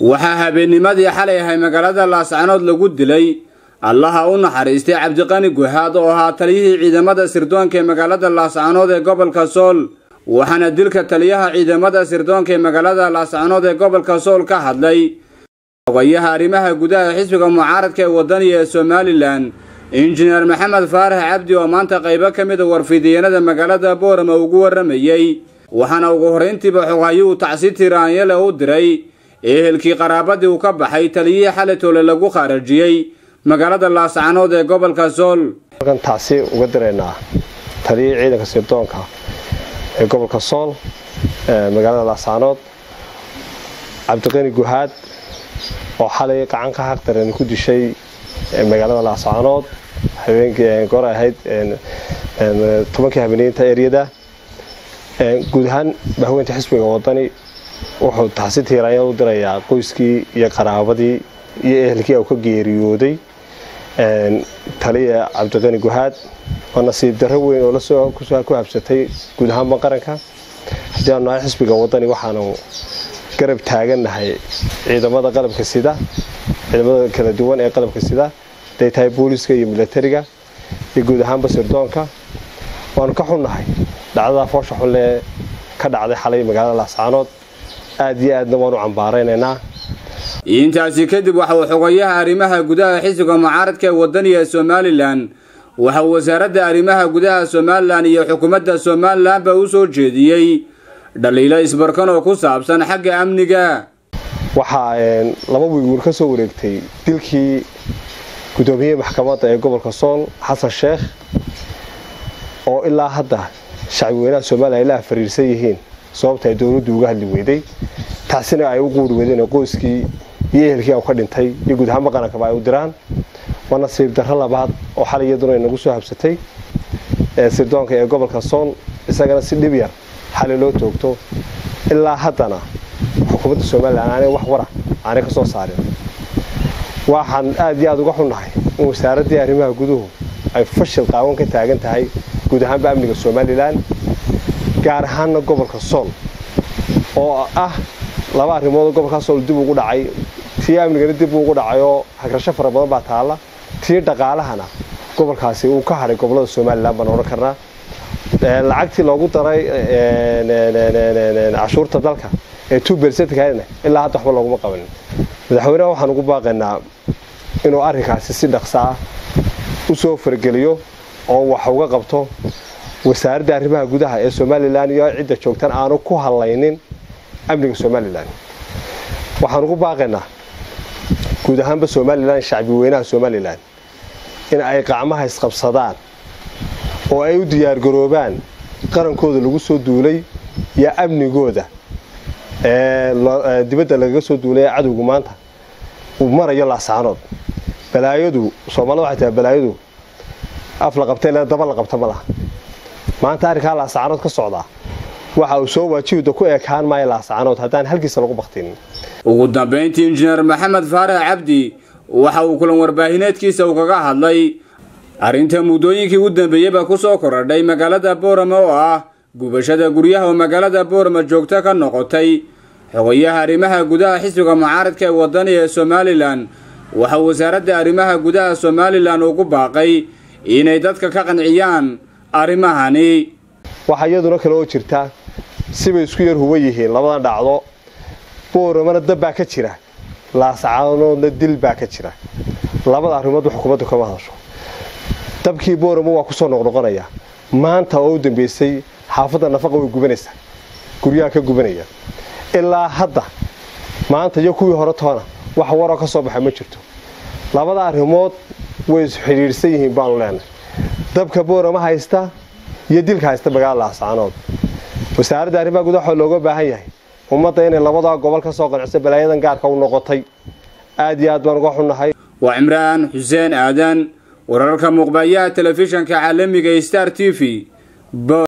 waxaa habeennimadii xalay ahay magaalada laascanood lagu dilay allaha u naxariistay cabdiqani guhaad oo ahaa taliyihii ciidamada sirdoonka ee magaalada laascanood ee gobolka sool waxaana dilka taliyaha ciidamada sirdoonka ee magaalada laascanood ee gobolka sool ka hadlay xogayaha arrimaha gudaha xisbiga mucaaradka ee wadaniga ee somalilan injineer maxamed faarax cabdi oo maanta qaybo ka mida warfidiyanada magaalada boorama ugu warramayey waxaana ugu horrayntiiba xoghayuhu tacsi tiraanyale u diray ehelkii qaraabadii uu ka baxay taliyihii xalitoole lagu khaarajiyey magaalada laascanood ee gobolka sool halkan tacsi uga diraynaa taliyihii ciidanka sirdoonka ee gobolka sool magaalada laascanood cabdiqani guhaad oo xalay gacan ka xaqdaran ku dishay magaalada laascanood habeenkii goor ahayd tobankii habeeneynta eryada guud ahaan bahweynta xisbiga wadani wuxuu taxsi tiiraanya u dirayaa qoyskii iyo qaraabadii iyo ehelkii uu ka geeriyooday taliya cabdiqani guhaad oo nasiib darro weyn oo lasoo ku habsatay guud ahaanba qaranka haddii aanu nahay xisbiga wadani waxaanu garab taagannahay ciidamada qalabka sida ciidamada kala duwan ee qalabka sida haday tahay booliska iyo milatariga iyo guud ahaanba sirdoonka waanu ka xunnahay dhacdada foosha xunlee ka dhacday xalay magaalada laascaanood aad iyo aadna waanu cambaaraynaynaa intaasi kadib waxa uu xogayaha arrimaha gudaha xisbiga mucaaradka ee wadaniga ee somalilan waxa uu wasaaradda arrimaha gudaha somalilan iyo xukuumadda somalilanba u soo jeediyey dhaliilo isbarkan oo ku saabsan xagga amniga waxaa laba wiiguur ka soo wareegtay dilkii gudoomiyihii maxkamadda ee gobolka sool xasan sheekh oo ilaa hadda shacbi weynaha somalilan ay la afariirsan yihiin sababta ay dowladdu uga hadli weyday taasina ay u quuri weydeen qoyskii iyo ehelkii ka dhintay iyo guud ahaanba qarankaba ay u diraan waa nasiib darro labaad oo xalay iyaduna inagu soo habsatay sirdoonka ee gobolka sool isagana si dhib yar xalay loo toogto ilaa haddana xukuumadda somalilan aanay wax wara aanay ka soo saarin waxaan aad iyo aada uga xunnahay in wasaaraddii arrimaha guduhu ay fashil qaawan ka taagan tahay guud ahaanba amniga somalilan gaar ahaanna gobolka sool oo ah laba arrimoodoo gobolkaa sool dib ugu dhacay tii amnigana dib ugu dhacayoo hagrasho fara badan baa taalla tii dhaqaalahana gobolkaasi uu ka hadhay gobolada somalilan baan odhan karnaa lacagtii loogu daray cashuurta dalka ee two bercentkana ilaa hadda waxba looguma qabanin madaxweyneha waxaan ugu baaqaynaa inuu arrinkaasi si dhaqsa ah u soo fargeliyo oo wax uga qabto wasaaradda arrimaha gudaha ee somalilan iyo cidda joogtan aanu ku hadlaynin amniga somalilan waxaan ugu baaqaynaa guud ahaanba somalilan shacbi weynaha somalilan in ay qacmaha isqabsadaan oo ay u diyaargaroobaan qarankooda lagu soo duulay iyo amnigooda dibadda lagaga soo duulay cadowgu maanta uu marayo laascaanood balaayadu soomaalida waxay tahay balaayadu af la qabta ilaa daba la qabta ma laha maanta arrinkaa laascaanood ka socdaa waxa uu soo waajihida ku ekaan maayo laascaanood haddaan halkiisa lagu baktinin ugu dambayntii injineer maxamed faarax cabdi waxa uu kulan warbaahineedkiisa uu kaga hadlay arrinta muddooyinkii u dambeeyeyba ku soo koradhay magaalada boorama oo ah gubashada guryaha oo magaalada boorama joogto ka noqotay xogayaha arrimaha gudaha xisbiga mucaaradka ee wadaniga ee somalilan waxa wasaaradda arrimaha gudaha somalilan ugu baaqay inay dadka ka qanciyaan arrimahani waxaa iyaduna kale oo jirta sibay isku yar huba yihiin labadan dhacdo booramana dab baa ka jira laascaanoodna dil baa ka jira labada arrimoodba xukuumaddu kama hadasho dabkii boorama waa kusoo noqnoqonaya maanta oo u dambeysay xaafadda nafaqa way gubanaysaa guryaha ka gubanaya ilaa hadda maanta iyo kuwii hore toona wax waroo ka soo baxa ma jirto labada arrimood way isxidhiidhsan yihiin baanu leenahay dabka boorama haysta iyo dilka haysta magaalada laascaanood wasaaradda arrimaha gudaha waxaa looga baahan yahay ummadda inay labadaa gobol ka soo qanciso balaayadan gaarka u noqotay aad iyo aad baan uga xunnahay waa cimraan xuseen aadan wararka muuqbayaha telefishanka caalamiga star t v